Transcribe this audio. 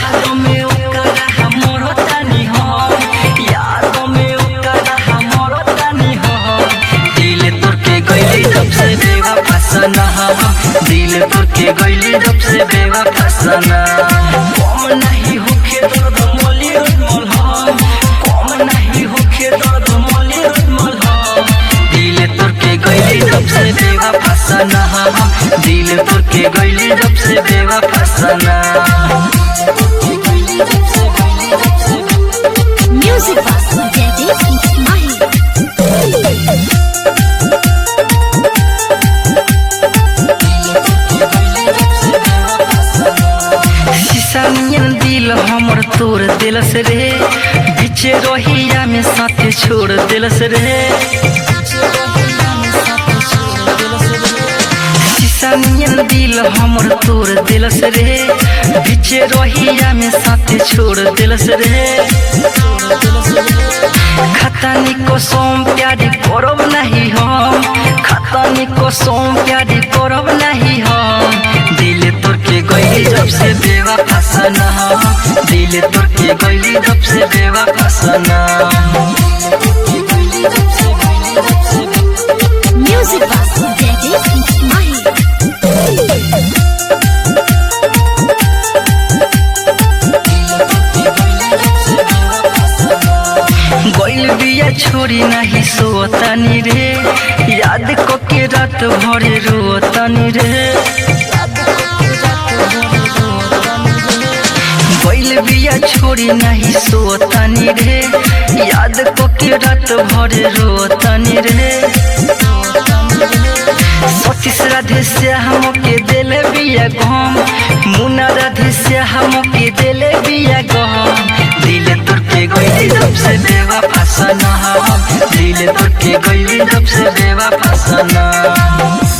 याद में ओकरा हमरो तनी हम याद में ओकरा हमरो तनी हम दिल तोर के गइली जब से बेवा फसना दिल तोर के गइली जब से बेवा फसना कम नहीं होखे दर्द मोली रोजमल हम कम नहीं होखे दर्द मोली रोजमल हम दिल तोर के गइली जब से बेवा फसना दिल तोर के गइली जब से बेवा फसना Music Box Jaideep Mahi. शीशानियन दिल हमर तोड़ दिलस रे बीचे रोहिया में साथे छोड़ दिलस रे शीशानियन दिल हमर तोड़ दिलस रे बीचे रोहिया में साथे छोड़ दिलस रे खतानी को सोम प्यारी करब नहीं हम खतानी को सोम प्यारी करब नहीं हम दिल तोर के गइली जब से बेवा फसना दिल तोर के गइली जब से बेवा फसना Music Box Jaideep Mahi. गइल बिया छोरी नहीं सोतनी रे याद को के रात भरे रोतनी रे गइल बिया छोरी नहीं सोतनी रे याद को के रात भरे रोतनी रे सतीश राधे से हमके दिले बिया गम मुना राधे से हमके दिले बिया गम दिल तोर के गइली जब से देवा फसना दिल तोर के गइली जब से देवा फसना